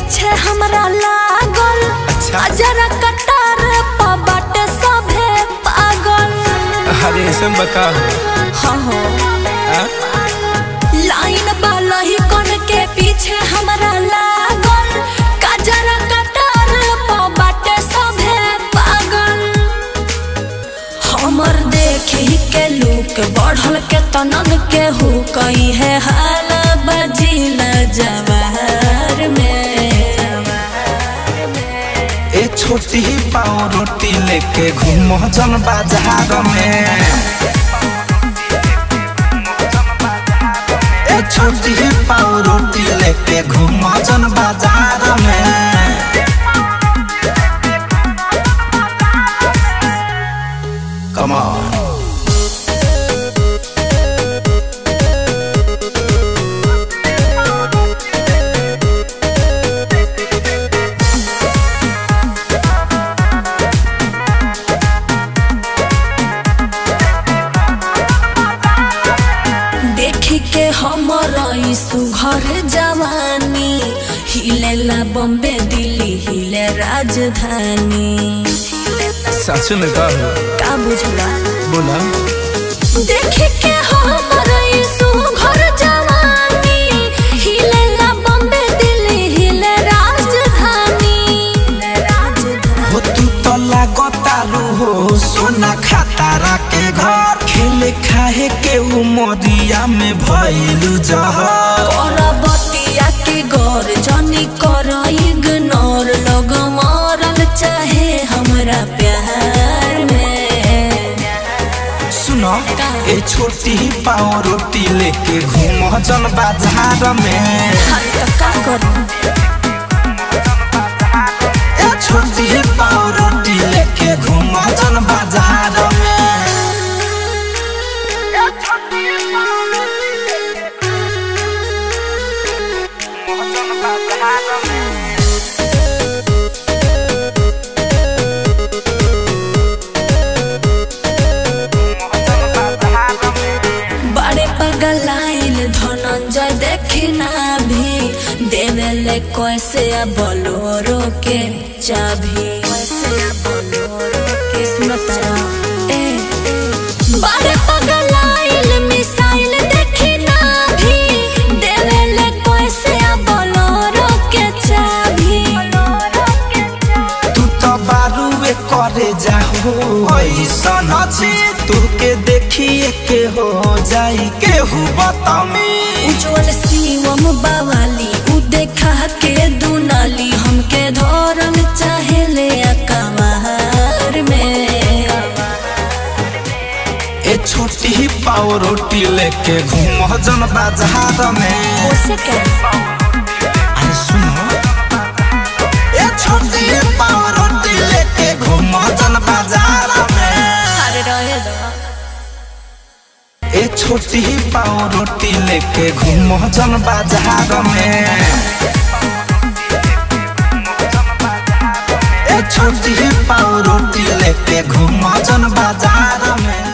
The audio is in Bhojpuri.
पीछे हमरा लागल अच्छा। जरा कटार पा बाटे सभे पागल अरे ऐसे में बता हाँ हो हाँ? लाइन बालही कन के पीछे हमरा लागल काजरा कटार पा बाटे सभे पागल हमर देखी के लूक बढ़ल के तनन के हो कई है हाल बजिल जवार में ए छोटी पाव रोटी लेके घूम जन बाजार में ए छोटी पाव रोटी लेके घूम जन बाजार में Come on. देखी के हमर ई सुघर जवानी हिलेला बम्बे दिल्ली हिले राजधानी सच में कहो का बुझला बोला देखी के हमर ई सुघर जवानी हिलेला बम्बे दिल्ली हिले राजधानी राजधानी हो तू तो लागतारू हो सोना खातारा के घर खेले खाए के उमरिया में भइलू जहर करबतिया के गौर जनी कर इग्नोर लोग मरल चाहे हमरा प्यार में सुनो ए छोटी पाव रोटी लेके घूम जन बाजार में हाँ तो का करूं ए छोटी पाव रोटी लेके घूम जन बाजार में बड़े पगलाइल धनंजय देखना भी देवेले कैसे बोलोरो के चाभी कैसे बोलोरो के सुनता ए बड़े पगलाइल मिसाइल देखना भी देवेले कैसे बोलोरो के चाभी तू तो बारूए करे जाहो ऐसन छी तू के देखिए के हो जाई केहू बतामी उज्जवल शिवम बावाली उ देखा के दुनाली हमके धरल चाहे ले कमार में ए छोटी पाव रोटी लेके घूम जन बाजार में उसे क्या अरे सुनो ए छोटी पाव रोटी लेके घूम जन बाजार में अरे रहे दो ए छोटी पाव रोटी लेके घूम जन बाजार में ए छोटी पाव रोटी लेके घूम जन बाजार में